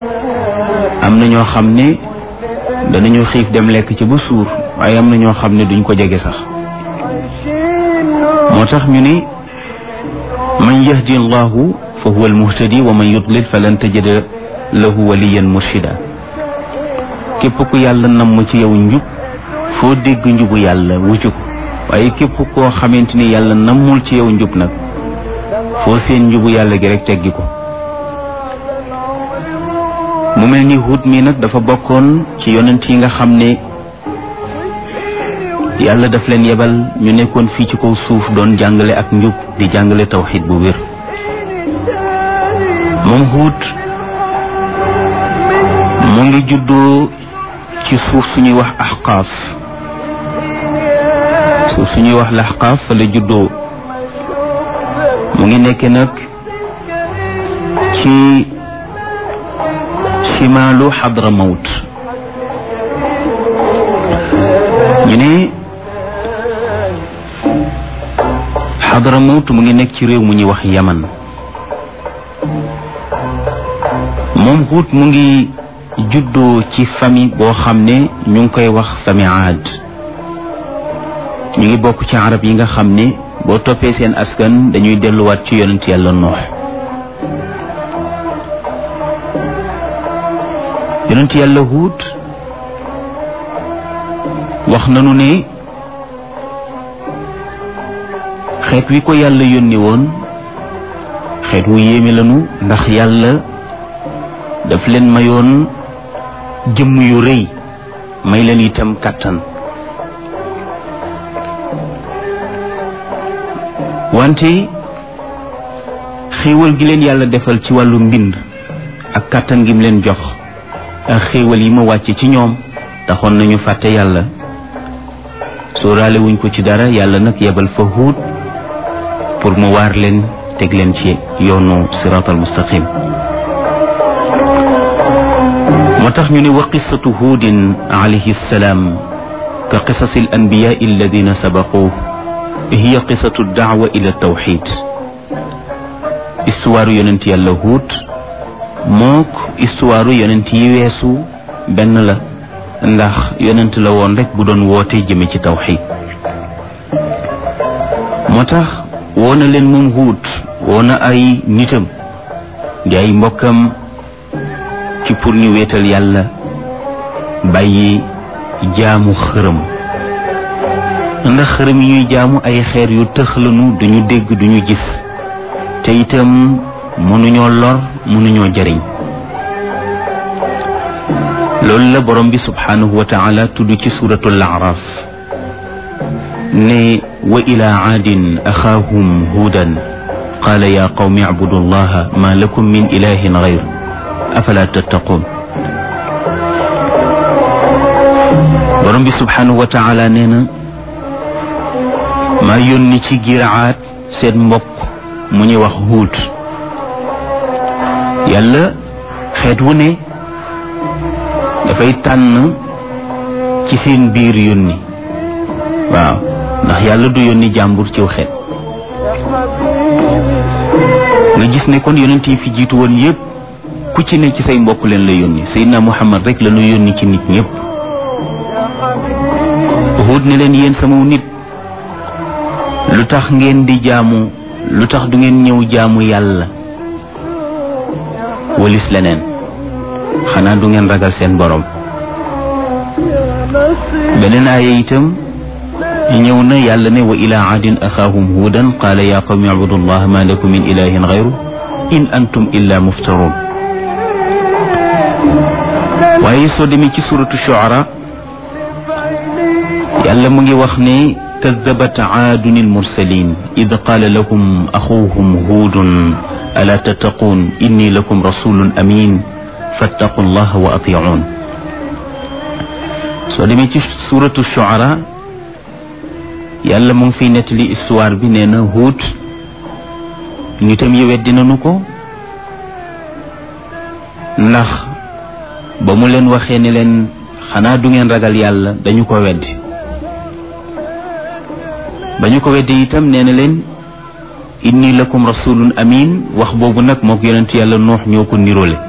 am na ñoo xam ne danañu xiif dem lekk ci ba suur waaye am na ñoo xam ne duñ ko jege sax moo tax ñu ne man yahdi allahu fa huwa almuhtadi wa man yudlil falan tajida lahu waliyan murshida képp ku yàlla namm ci yow njub foo dégg njubu yàlla wuccu ko waaye képp koo xamante ni yàlla nammul ci yow njub nag foo seen njubu yàlla gi rek teggi ko mu mel ni Huud mi nag dafa bokkoon ci yonent yi nga xam ne yàlla daf leen yebal ñu nekkoon fii ci kaw suuf doon jàngale ak njub di jàngale tawxid bu wér moom Huud mu ngi juddoo ci suuf suñuy wax axqaaf suuf suñuy wax laxqaaf fa la juddoo mu ngi nekk nag ci chimaalu xadra mawt ñu ne xadra mawt mu ngi nekk ci réew mu ñuy wax yaman moom Huud mu ngi juddoo ci famille boo xam ne ñu ngi koy wax famille aad ñu ngi bokk ci arab yi nga xam ne boo toppee seen askan dañuy delluwaat ci yonent yàlla noox yonent yàlla Huud wax nanu ne xeet wi ko yàlla yónni woon xeet wu yéeme lanu ndax yàlla daf leen mayoon jëmm yu rëy may leen itam kàttan wante xéewal gi leen yàlla defal ci wàllu mbind ak kàttan gi mu leen jox ak xéewal yi ma wàcce ci ñoom taxoon nañu fàtte yàlla sóoraale wuñ ko ci dara yàlla nag yebal fa Huud pour mu waar leen teg leen ci yoonu siraatal mustaqim moo tax ñu ne wa qissatu huudin alayhi salaam ka qisasi al anbiyaa alladina sabaquu hiya qisatu daawa ila tawxid histoire yonent yàlla Huud mook histoire yonent yi weesu benn la ndax yonent la woon rek bu doon woote jëme ci tawxid moo tax woo na leen moom Huud woo na ay nitam di ay mbokkam ci pour ñu wéetal yàlla bàyyi jaamu xërëm ndax xërëm yi ñuy jaamu ay xeer yu tëxlanu duñu dégg duñu gis te itam mënuñoo lor mënuñoo jariñ loolu la borom bi subhanahu wa taala tudd ci suratul araf ne wa ila aadin axaahum huudan qaala ya qawmi acbudu allaha ma lakum min ilahin gayr afala tattaqun borom bi subhanahu wa taala nee na maa yónni ci giraat seen mbokk mu ñuy wax huut yàlla xeet wu ne dafay tànn ci seen biir yónni waaw ndax yàlla du yónni jàmbur ciw xeet nga gis ne kon yonent yi fi jiitu woon yépp ku ci ne ci say mbokk leen la yónni Seydina Muhammad rek la ñu yónni ci nit ñépp Huud ne leen yéen sama nit lu tax ngeen di jaamu lu tax du ngeen ñëw jaamu yàlla walis leneen xanaa du ngeen ragal seen borom beneen aaya itam ñëw na yàlla ne wa ila aadin axaahum huudan qaala yaa qawmi abudu llah ma lakum min ilahin gayru in antum illa muftarun waaye soo demee ci suratu shuara yàlla mu ngi wax ne kadabat aadun almursalin id qaala lahum axuuhum huudun alaa tattaquun inni lakum rasulun amin fattaqu llaha wa atiicuun soo demee ci suratu shuara yàlla mu ngi fiy nettali histoire bi nee na Huud nitam yi weddi nañu ko ndax ba mu leen waxee ne leen xanaa du ngeen ragal yàlla dañu ko weddi ba ñu ko weddi itam nee na leen inni lakum rasulun amin wax boobu nag mook yonent yàlla noox ñoo ko niroole